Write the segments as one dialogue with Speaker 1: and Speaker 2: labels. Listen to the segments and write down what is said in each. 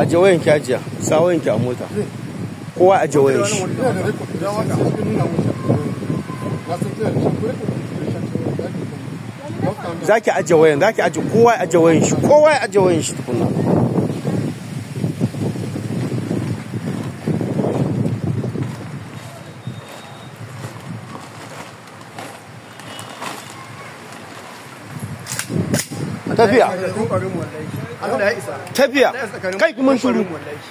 Speaker 1: aje wayan ki ajiya sa wayan ki a mota kowa aje wayan shi za ki aje wayan za ki aje kowa ya aje wayan shi kowa ya aje wayan shi tukunna tafiya tafiya kai kuma shuru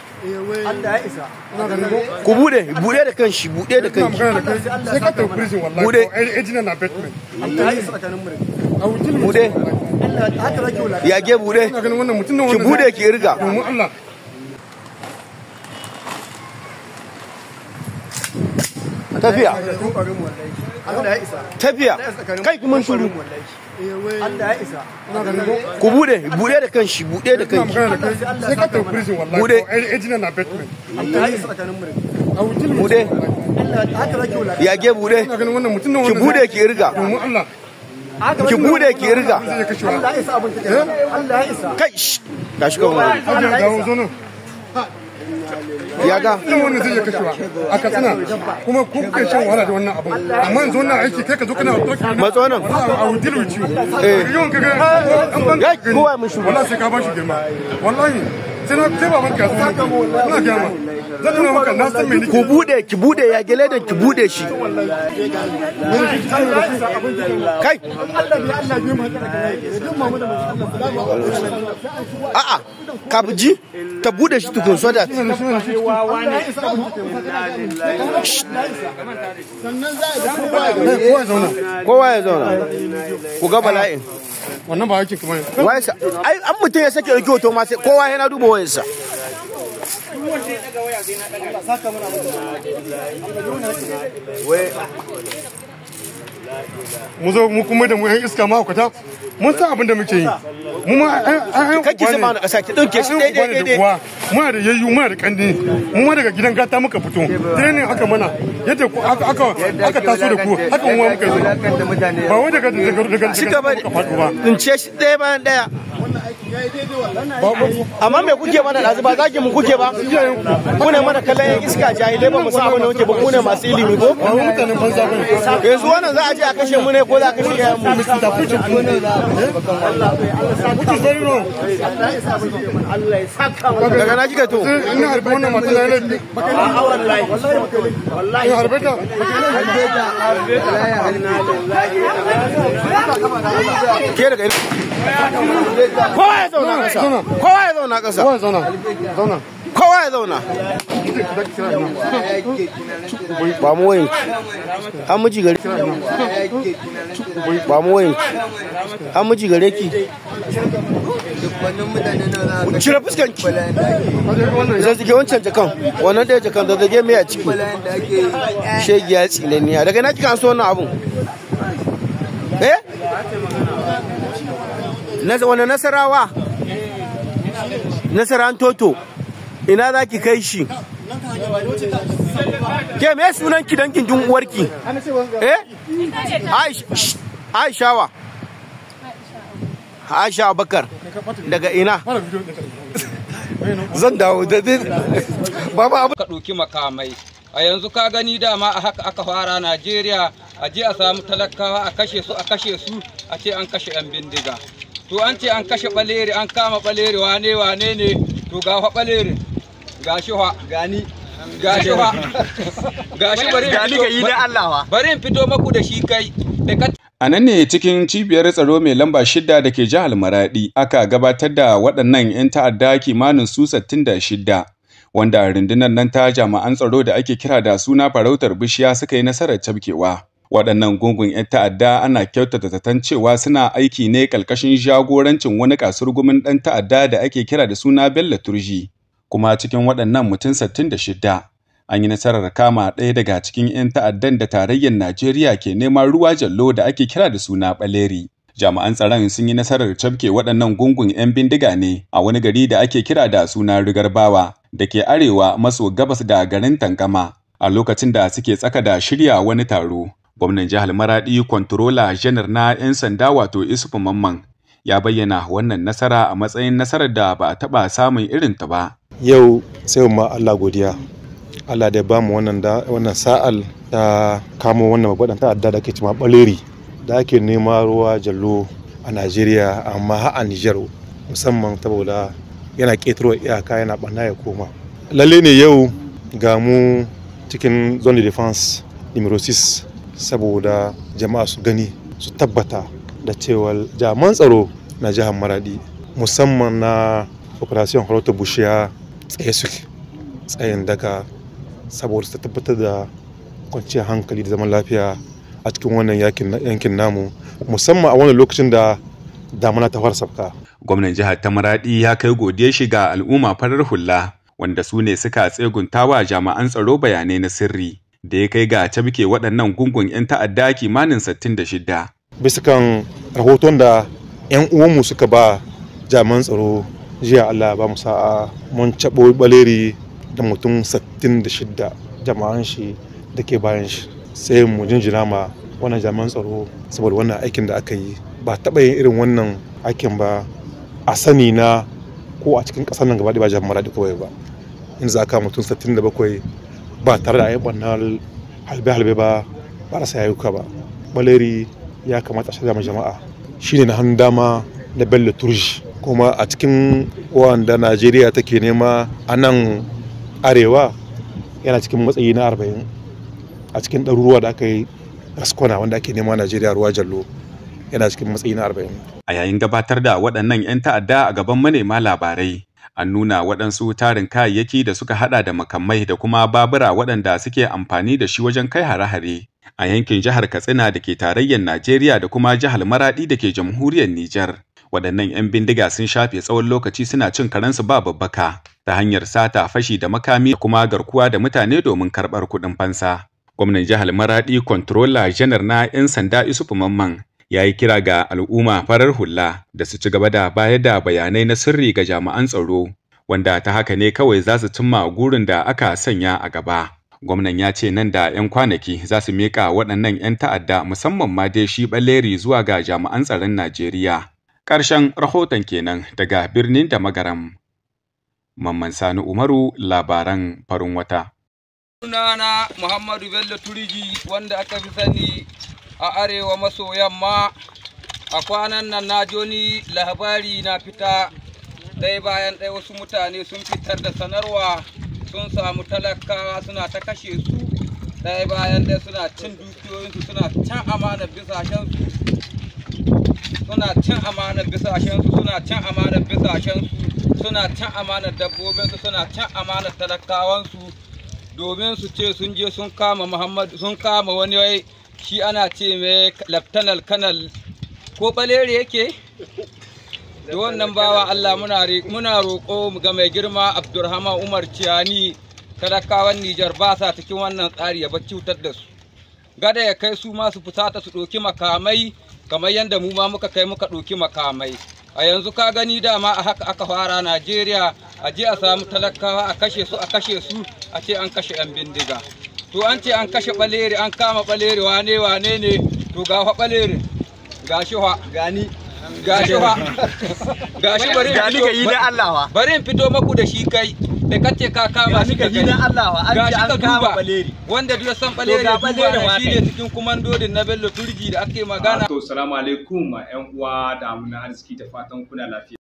Speaker 1: ku bude bude da kanshi bude da kanshi
Speaker 2: sai ka tafi prison wallahi
Speaker 1: Bude.
Speaker 2: ko ejina na batman
Speaker 1: bude yage bude
Speaker 2: ina ganin wannan mutum ne
Speaker 1: ki
Speaker 2: wanda
Speaker 1: bude ki riga
Speaker 2: domin Allah
Speaker 1: tafiya tafiya kai kuma shuru ku bude bude da kanshi bude da
Speaker 2: ina
Speaker 1: kanshi
Speaker 2: magana da kai sai ka tafi prison wallahi
Speaker 1: Bude.
Speaker 2: ko ejina na batman
Speaker 1: bude yage bude
Speaker 2: ina ganin wannan mutum ne
Speaker 1: ki
Speaker 2: wanda
Speaker 1: bude ki riga
Speaker 2: domin Allah
Speaker 1: ki bude ki riga
Speaker 2: zai iya kashewa
Speaker 1: kai shh, tashi kan wani
Speaker 2: Ajiya dawo zo nan
Speaker 1: ya ga
Speaker 2: mutum wanda zai iya kashewa a katsina kuma ku kuke shan wahala da wannan abun amma yanzu wannan aiki kai ka zo kana ɗauki
Speaker 1: matso nan
Speaker 2: I will deal with you.
Speaker 1: Eh.
Speaker 2: Yawan kaga an ban
Speaker 1: Ya, kowa mun shigo.
Speaker 2: Wallahi sai ka bashi girma. Wallahi sai na sai baban ka sai ina ga ma. Zan nuna maka na san me nake.
Speaker 1: ku bude ki bude ya gele da ki bude shi kai a'a ka ji ta bude shi tukun so da
Speaker 2: Kowa ya zauna.
Speaker 1: kowa ya zauna ku ga bala'in
Speaker 2: Wannan ba aikin kamar.
Speaker 1: wayarsa ai an mutum ya sake ɗauki hoto ma sai kowa yana duba wayarsa
Speaker 2: Mu zo mu kuma da mu yan iska ma hukata. Mun san abin da muke yi. Mu ma an
Speaker 1: kake zama na ƙasa ki ɗauke shi daidai daidai
Speaker 2: muna da yayyu muna da kandi mu ma daga gidan gata muka fito training aka mana yadda ku aka aka aka taso da ku haka mu ma muka zo ba wai daga daga daga
Speaker 1: ci gaba
Speaker 2: muka faɗo ba
Speaker 1: in ce shi ɗaya bayan ɗaya amma me kuke mana ɗazu ba zaki mu kuke ba ku ne mana kallon yan iska jahilai ba mu san abin da kuke ba ku ne masu ilimi ko
Speaker 2: ba mu mutanen banza bane
Speaker 1: yanzu wannan za a je a kashe mu ne ko za a kashe yayan mu
Speaker 2: Mr. Putin which is very wrong
Speaker 1: daga na kika to
Speaker 2: ina harbe wannan mata na laifi ina harbe ta
Speaker 1: ke daga ina kowa ya zauna ƙasa kowa ya zauna ƙasa
Speaker 2: Kowa zauna zauna
Speaker 1: kowa ya zauna ba mu wayin an miji gare ba mu wayin an miji gare ki cire fuskan ki zazzage wancan jakan wannan ɗaya jakan zazzage mai a ciki shegiya tsinaniya daga na kika an so wannan abun eh Nas- wani nasarawa nasaran toto ina za ki kai shi ke me sunan ki dangin jin uwarki eh Aish- aishawa aisha abakar daga ina
Speaker 2: fara video ɗin
Speaker 1: zan dawo da baba abu
Speaker 3: ka ɗauki makamai a yanzu ka gani dama a haka aka fara najeriya a je a samu talakawa a kashe su a kashe su a ce an kashe yan bindiga to an ce an kashe baleri an kama baleri wane wane ne to ga fa baleri ga shi fa gani ga shi fa ga shi bari in fito- bari in fito maku da shi kai da ka
Speaker 4: A nan ne cikin cibiyar tsaro mai lamba shida da ke jihar Maradi aka gabatar da waɗannan 'yan ta'adda kimanin su 66 wanda rundunar nan ta jami'an tsaro da ake kira da suna farautar bishiya suka yi nasarar cafkewa. Waɗannan gungun 'yan ta'adda ana kyautata zaton cewa suna aiki ne ƙarƙashin jagorancin wani kasurgumin ɗan ta'adda da ake kira da suna Bello Turji. Kuma cikin waɗannan mutum 66 an yi nasarar kama ɗaya daga cikin 'yan ta'addan da tarayyar Najeriya ke neman ruwa jallo da ake kira da suna ɓaleri. Jami'an tsaron sun yi nasarar cafke waɗannan gungun 'yan bindiga ne a wani gari da ake kira da suna Rigarbawa da ke arewa maso gabas da garin Tankama a lokacin da suke tsaka da shirya wani taro. Gwamnan jihar Maradi Kwantarola Janar na 'yan sanda wato Isufu Mamman ya bayyana wannan nasara a matsayin nasarar da ba a taɓa samun irinta ba.
Speaker 5: yau sai ma Allah godiya Allah da ya bamu wannan da wannan sa'al ta kamo wannan babban ta'adda da ake cewa baleri da ake nema ruwa jallo a Najeriya amma har a Niger musamman saboda yana ƙetaro iyaka yana ɓanna ya koma lalle ne yau ga mu cikin zone de defense numero 6 saboda jama'a su gani su tabbata da cewa jaman tsaro na jihar maradi musamman na operation harauta bushiya tsaye suke tsayin daga saboda su tabbatar da kwanciyar hankali da zaman lafiya a cikin wannan yankin namu musamman a wannan lokacin da damana ta fara sabka
Speaker 4: gwamnan jihar ta maradi ya kai godiya shi ga al'umma farar hula wanda su ne suka tsegunta wa jami'an tsaro bayanai na sirri da ya kai ga cabke waɗannan gungun 'yan ta'adda kimanin 66
Speaker 5: bisa kan rahoton da 'yan uwanmu suka ba jami'an tsaro jiya Allah ba mu sa'a mun caɓo baleri da mutum 66 jama'an shi da ke bayan shi sai mu jinjina ma wannan jami'an tsaro saboda wannan aikin da aka yi ba taɓa yin irin wannan aikin ba a sani na ko a cikin ƙasar nan gaba ba jami'an maradi kawai ba in za ka mutum 67 ba tare da ayyukan halbe-halbe ba ba rasa yayuka ba baleri ya kamata a shirya jama'a shine na hannun dama na bello turji kuma a cikin wanda najeriya take nema a nan arewa yana cikin matsayi na 40 a cikin ɗaruruwa da aka yi raskwana wanda ake nema najeriya ruwa jallo yana cikin matsayi na 40
Speaker 4: a yayin gabatar da waɗannan 'yan ta'adda a gaban manema labarai an nuna waɗansu tarin kayayyaki da suka hada da makamai da kuma babura waɗanda suke amfani da shi wajen kai hare-hare a yankin jihar Katsina da ke tarayyar Najeriya da kuma jihar Maradi da ke jamhuriyar Nijar. Waɗannan 'yan bindiga sun shafe tsawon lokaci suna cin karensu ba babbaka ta hanyar sata fashi da makami da kuma garkuwa da mutane domin karɓar kuɗin fansa. Gwamnan jihar Maradi Controller Janar na 'yan sanda Isufu Mamman ya yi kira ga al'umma farar hula da su ci gaba da bayar da bayanai na sirri ga jami'an tsaro wanda ta haka ne kawai za su cimma gurin da aka sanya a gaba. Gwamnan ya ce nan da 'yan kwanaki za su miƙa waɗannan 'yan ta'adda musamman ma dai shi ɓalleri zuwa ga jami'an tsaron Najeriya. Ƙarshen rahoton kenan daga birnin da magaram. Mamman Sani Umaru labaran farin wata.
Speaker 3: Sunana Muhammadu Bello Turiji wanda aka fi sani a arewa maso yamma a kwanan nan na joni labari na fita ɗaya bayan ɗaya wasu mutane sun fitar da sanarwa sun samu talakawa suna ta kashe su ɗaya bayan ɗaya suna cin dukiyoyinsu suna can amanar bisashensu suna cin amanar bisashensu suna cin amanar bisashensu suna cin amanar dabbobinsu suna cin amanar talakawansu domin su ce sun je sun kama muhammad sun kama wani wai shi ana ce mai laftanal kanal ko balere yake da wannan bawa Allah muna roƙo ga mai girma Abdulrahman Umar Ciyani talakawan Nijar ba sa cikin wannan tsari ya bar cutar da su gada ya kai su ma su fusata su ɗauki makamai kamar yadda mu ma muka kai muka ɗauki makamai a yanzu ka gani dama a haka aka fara Najeriya a je a samu talakawa a kashe su a kashe su a ce an kashe 'yan bindiga to an ce an kashe ɓaleri an kama ɓaleri wane wane ne to ga fa ɓalerin ga shi fa gani gashi fa gashi bari in fito bari in fito maku da shi kai da kace ka kama shi ka gani gashi ka duba wanda duk san baleri duba shi ne cikin kumandodin na Bello Turji da ake magana
Speaker 6: to assalamu alaikum ƴan uwa da amuna arziki da fatan kuna lafiya